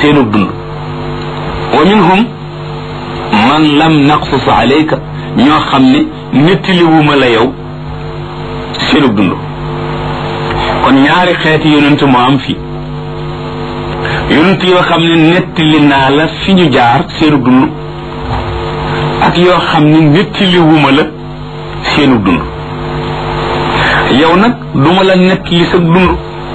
seenu dund wa minhum man lam naqsus alayka ñoo xam ne nettaliwuma la yow seenu dund kon ñaari xeeti yonent moo am fii yonent yoo xam ne nettali naa la fi ñu jaar seenu dund ak yoo xam ne nettaliwuma la seenu dund yow nag duma la nettali sa dund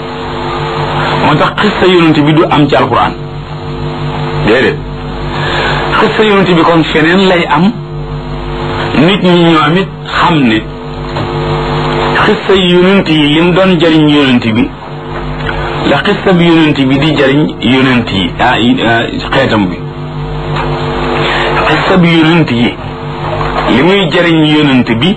moo tax xissa yonent bi du am ci alquran déedéet xissa yonent bi kon feneen lay am nit ñi ñoom it xam ne xissa yonent yi lim doon jariñ yonent bi la xissa bi yonent bi di jariñ yonent yi ah xeetam bi xissa bi yonent yi li muy jariñ yonent bi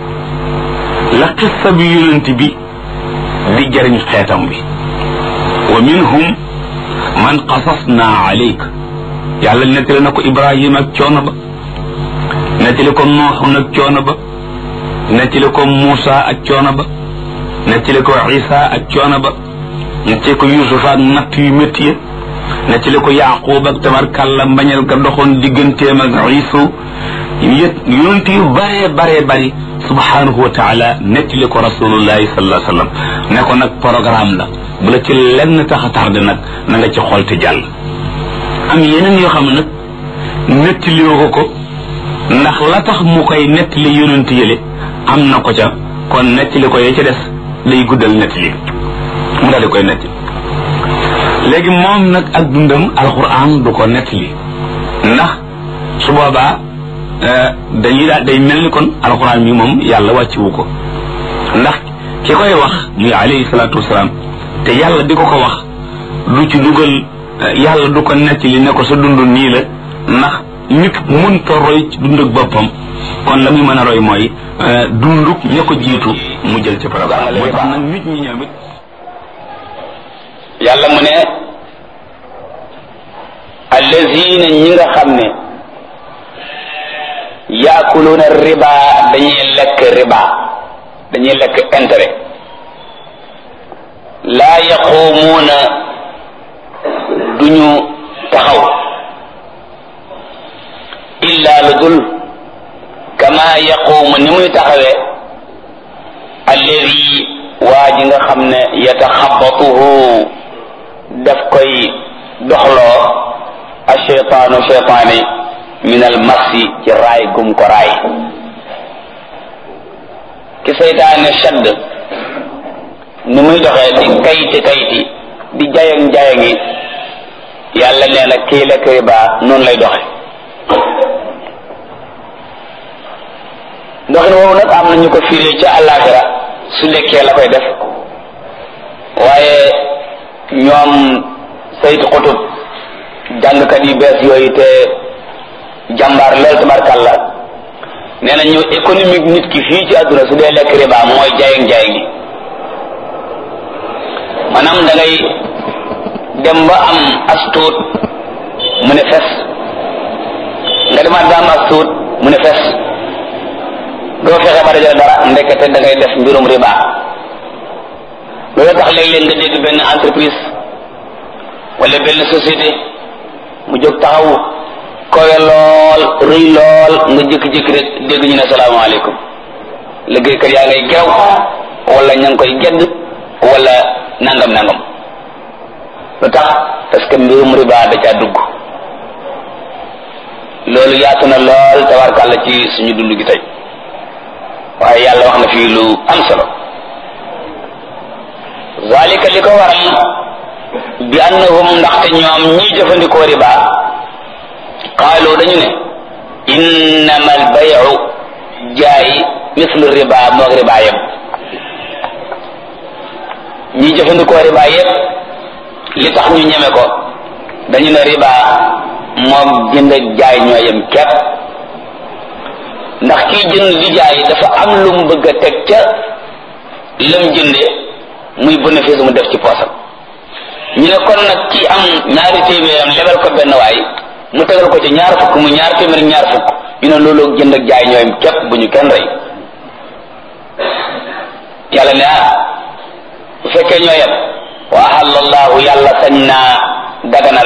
la xissa bi yonent bi di jariñ xeetam bi wa minhum man qasasna alayk yàlla nettali na ko ibrahima ak coono ba nettali ko nooxun ak coono ba nettali ko muusa ak coono ba nettali ko isa ak coono ba nettali ko yusufa ak natt yu métti ya nettali ko yaqub ak tabarkàlla mbañal ga doxoon digganteem ak isu yét yonent yu bare bare bari subhanahu wa taala nettali ko rasulullahi sallallahu alayhi wa sallam ne ko nag programme la bu la ci lenn tax a tardé nag na nga ci xool te jàll am yeneen yoo xam ne nag nettaliwoo ko ko ndax la tax mu koy nettali yonent yële am na ko ca kon nettali ko yee ca des day guddal nettali mu daal di koy nettali léegi moom nag ak dundam alquran du ko nettali ndax su boobaa dañuy daal day mel ni kon alquran mi moom yàlla wàcciwu ko ndax ki koy wax muy alayhi salaatu wasalaam te yàlla di ko ko wax du ci dugal yàlla du ko nettali ne ko sa dund nii la ndax nit mënta roy ci dund ak boppam kon la muy mën a roy mooy dunduk ña ko jiitu mu jël ci programme moo tax nag nit ñi ñoom it yàlla mu ne allazina ñi nga xam ne yaakuluuna riba dañuy lekk riba dañuy lekk intérêt laa yaquumuuna duñu taxaw illa lu dul kama yaquumu ni muy taxawee alladi waa ji nga xam ne yataxabatuhu daf koy doxloo asheytaanu cheytaani min al masi ci raay gum ko raay ki seytaane shadd ni muy doxee di kayti kayti di jayang jayangi yàlla nee na kii lekk riba noonu lay doxe doxin woowu nag am na ñu ko firee ca àllaaxira su lekkee la koy def waaye ñoom saytu xutub jàngkat yu bees yooyu te jàmbaar lool tabarkàlla nee na ñu économique nit ki fii ci àdduna su dee lekk riba mooy jayang jayangi maanaam da ngay dem ba am as tuut mu ne fes nga demaat ba am as tuut mu ne fes doo fexe ba dajale dara ndekete da ngay def mbirum riba loolu tax léeg-léeg nga dégg benn entreprise wala benn société mu jóg taxaw kowe lool rëy lool nga jékki-jékki rek dégg ñu ne salaamaaleykum liggéeykat yaa ngay gerew wala ña ngi koy gedd wala nangam nangam lu tax parce que mbirum riba da caa dugg loolu yaatu na lool tabarkàlla ci suñu dund gi tey waaye yàlla wax na fii lu am solo zalika li ko waral bi annahum ndaxte ñoom ñiy jëfandikoo riba qaalu dañu ne innama al bayu jaay mislu riba moog riba yëpp ñiy jëfandikoo riba yëpp li tax ñu ñeme ko dañu ne riba moog jënd ak jaay ñoo yem képp ndax kiy jënd di jaay dafa am lu mu bëgg a teg ca lam jënde muy bénéfice mu def ci poosam ñu ne kon nag ki am ñaari téeméeram lebal ko benn waay mu tegal ko ci ñaar fukk mu ñaar téeméer ñaar fukk ñu ne loolu jënd ak jaay ñooyam képp bu ñu kenn rey yàlla ne ah bu fekkee ñoo yem wa ahallallahu yàlla sañ naa daganal